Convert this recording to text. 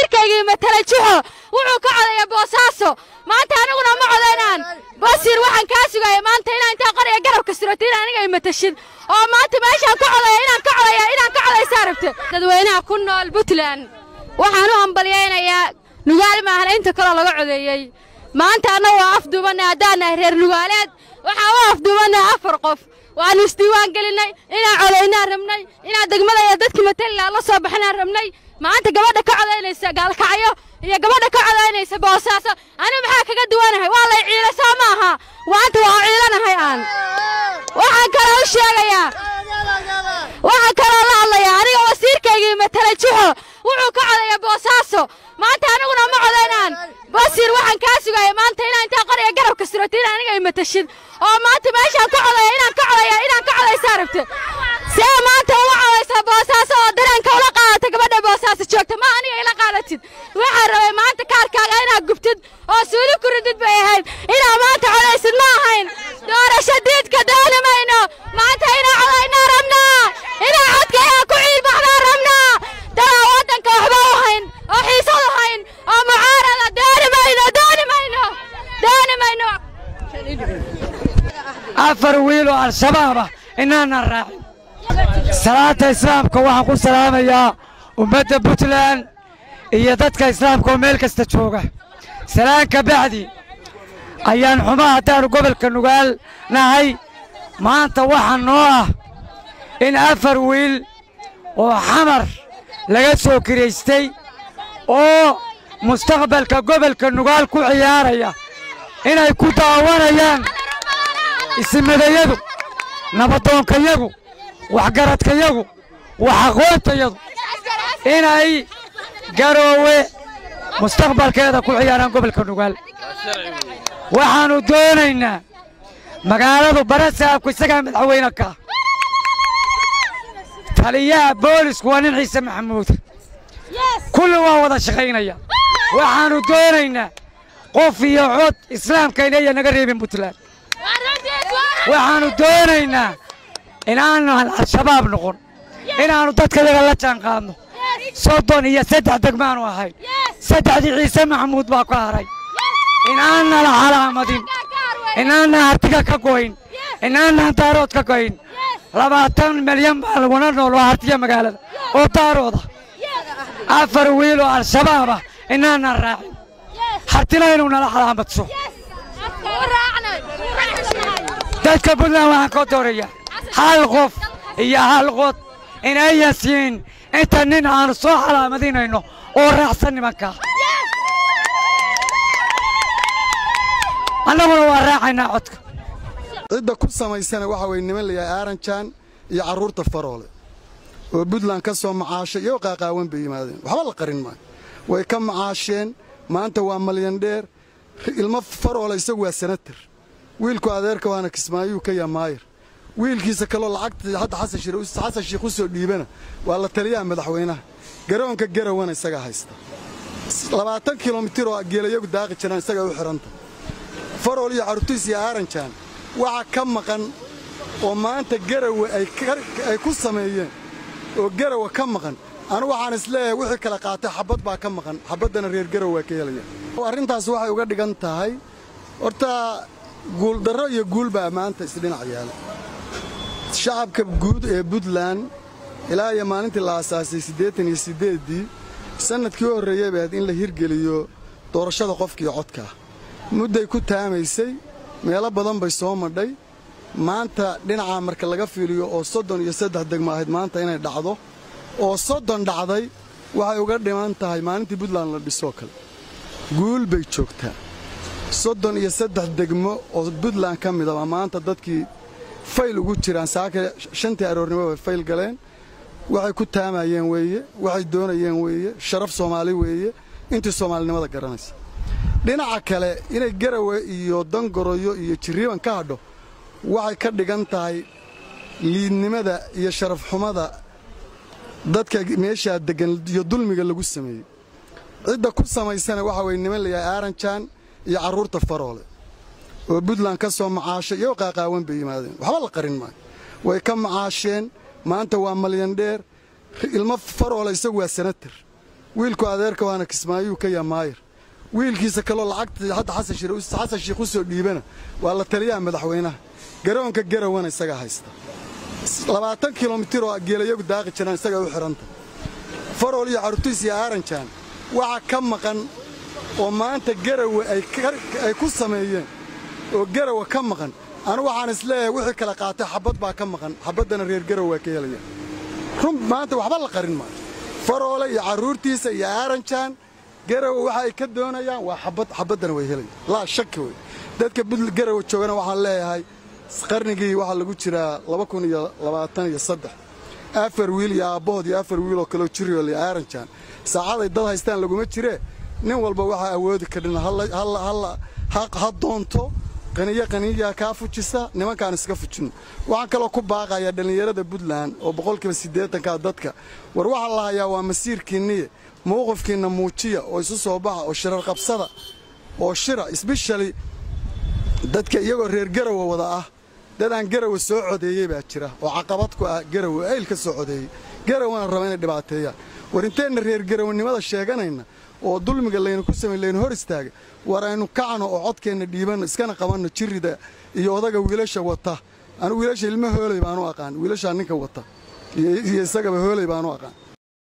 wasiirkaygii matala juxo wuxuu ka codeeya boosaaso maanta aniguna ma codaynaan basiir waxaan kaa sugaya maanta inaan intaa qoriga garabka surato in aniga ay matashid oo maanta meeshaan ka codeeya inaan ka codeeya inaan ka codaysaa rabta dadweynaha ku nool puntland waxaan u hambalyaynayaa nugaal maahan inta kaloo laga codeeyey maanta annagu waa afduubanay haddaan nahay reer nugaaleed waxaan u afduubannahay afar qof waannu isdiiwaan gelinnay inaan codaynaan rabnay inaan degmada iyo dadkii matalilaa la soo baxinaan rabnay maanta gabadha ka codaynaysa gaalkacyo iyo gabadha ka codaynaysa boosaaso anigu maxaa kaga duwanahay waa lay ciila soo ma aha maanta waa ciilanahay aan waxaan kaloo u sheegayaa waxaan kaloo la hadlayaa aniga wasiirkaygii matala juxo wuxuu ka codeeya boosaaso maanta aniguna ma codaynaan basiir waxaan kaa sugaya maanta inaan intaa qoriga garabka surato in aniga ay matashid oo maanta meeshaan ka codeeya inaan ka codeeya inaan ka codaysaa rabta see maanta uga codaysaa boosaaso oo dareenka ula qaadata gabadha boosaaso joogta ma aniga ila qaadatid waxaan rabay maanta kaarkaaga inaad gubtid oo suuli ku ridid bay ahayd inaad maanta codaysid ma ahayn doorasho diidka dooni mayno maanta inaan codaynaa rabnaa inaan codkayaa ku ciilbaxnaa rabnaa dalaa waddanka waxba u hayn oo xiisad u hayn oo mucaarada dooni mayno dooni mayno dooni mayno afar wiil oo al-shabaab ah inaanan raacin salaata islaamka waxaan ku salaamayaa ummadda puntland iyo dadka islaamka oo meel kasta jooga salaan ka bacdi ayaan xumaa haddaannu gobolka nugaal nahay maanta waxaa noo ah in afar wiil oo xamar laga soo kiraystay oo mustaqbalka gobolka nugaal ku ciyaaraya inay ku daawanayaan isimadayadu nabadoonkayagu waxgaradkayagu wax aqoontayadu inay garoowe mustaqbalkeeda ku ciyaaraan gobolka nugaal waxaannu doonaynaa magaaladu barasaabku isagaa madaxweyne ka taliyaha boolisku waa nin ciise maxamuud kulli waa wada shaqaynaya waxaannu doonaynaa qof iyo cod islaamkayna naga reebin puntland waxaannu doonaynaa inaanaan al-shabaab noqon inaannu dadkayaga la jaanqaadno soddon iyo saddex degmaanu ahay saddexdii ciise maxamuud baa ka haray inaanna la calaamadin inaanna hartiga ka goyn inaanaan daarood ka goyn labaatan milyan baa laguna nool oo hartiya magaalada oo daarooda afar wiil oo al-shabaab ah inaanaan raacin hartina inuu nala calaamadso dadka puntland waxaan ka doorayaa hal qof iyo hal qod inayan siin inta nin aanu soo calaamadinayno oo raacsan nimankaa annaguna waa raacaynaa codka cidda ku samaysana waxa weye niman layahay aaranjaan iyo carruurta faroole oo buntland ka soo macaashay iyo qaaqaawan bay yimaadeen waxba la qarin maayo way ka macaasheen maanta waa malyandheer ilmo faroole isagu waa sanatar wiilku adeerka waana kismaayuu ka yaa maayir wiilkiisa kaloo lacagta hadda xasan shiikh u soo dhiibana waa la taliyaha madaxweynaha garoonka garawana isagaa haysta labaatan kilomitir oo geelayagu daaqi jiraan isagaa u xidhanta farool iyo carruurtiis iyo aaranjaan waxa ka maqan oo maanta garawe ay ku sameeyeen oo garawa ka maqan anu waxaan isleeyahay wixii kala qaatay xabbad baa ka maqan xabbaddana reer garow waa ka helaya arrintaas waxay uga dhigan tahay horta guuldarro iyo guul baa maanta isdhinac yaala shacabka guud ee puntland ilaa iyo maalintii la aasaasay siddeetan iyo siddeeddii sannadkii u horreeyey bay ahayd in la hirgeliyo doorashada qofkii codkaa mudday ku taamaysay meelo badan bay soo madhay maanta dhinacaa marka laga fiiliyo oo soddon iyo saddex degmo ahayd maanta inay dhacdo oo soddon dhacday waxay uga dhiman tahay maalintii puntland la dhisoo kale guul bay joogtaa soddon iyo saddex degmo oo puntland ka midaba maanta dadkii fayl ugu jiraan saaka shantii aroornimo bay fayl galeen waxay ku taamayeen weeye waxay doonayeen weeye sharaf soomaali weeye intii soomaalinimada garanaysa dhinaca kale inay garawe iyo dangoroyo iyo jirriban ka hadho waxay ka dhigan tahay liidnimada iyo sharafxumada dadka meeshaa deggan iyo dulmiga lagu sameeyey cidda ku samaysana waxa weye niman layahay aaranjaan iyo carruurta faroole oo puntland ka soo macaashay iyo qaaqaawan bay yimaadeen waxba la qarin maayo way ka macaasheen maanta waa malyandheer ilmo faroole isagu waa sanatar wiilku adeerka waana kismaayuu ka yaa maayir wiilkiisa kaloo lacagta hadda xasan shiir xasan shiikh u soo dhiibana waa la taliyaha madaxweynaha garoonka garawana isagaa haysta labaatan kilomitir oo geelayagu daaqi jiraan isagaa u xidhanta farool iyo carutiis iyo aaranjaan waxa ka maqan oo maanta garawe ay ku sameeyeen oo garawa ka maqan anigu waxaan isleeyahay wixii kala qaatay xabbad baa ka maqan xabbaddana reer garaw waa ka helaya run maanta waxba la qarin maayo faroole iyo carruurtiisa iyo aaranjaan garawa waxa ay ka doonayaan waa xabbad xabbaddana way helayaan laa shaki wey dadka budl garawa joogana waxaan leeyahay qarnigii waxaa lagu jiraa laba kun iyo labaatan iyo saddex afar wiil iyo aabbahood iyo afar wiil oo kaleo jiriol iyo aaranjaan saacaday dad haystaan laguma jiree nin walba waxaa awoodi karin ha doonto qaniyo qaniyaa kaa fujisa nimankaan iska fujinno waxaan kaloo ku baaqayaa dhallinyarada puntland oo boqolkiiba siddeetankaa dadka war waxaa la hayaa waa masiirkiinniye mowqifkiinna muujiya oo isu soo baxa oo shirar qabsada oo shira isbishali dadka iyagoo reer garawa wada ah dad aan garawa soo codeeyey baa jira oo caqabad ku ah garawa eyl ka soo codeeyey garawana raba inay dhibaateeyaan war inteenna reer garawanimada sheeganayna oo dulmiga laynu ku samay laynu hor istaaga war aynu kacno oo codkeenna dhiibanno iskana qabanno jirrida iyo odaga wiilasha wata anigu wiilasha ilmo hooley baanu aqaan wiilashaa ninka wata iyo isagaba hooley baanu aqaan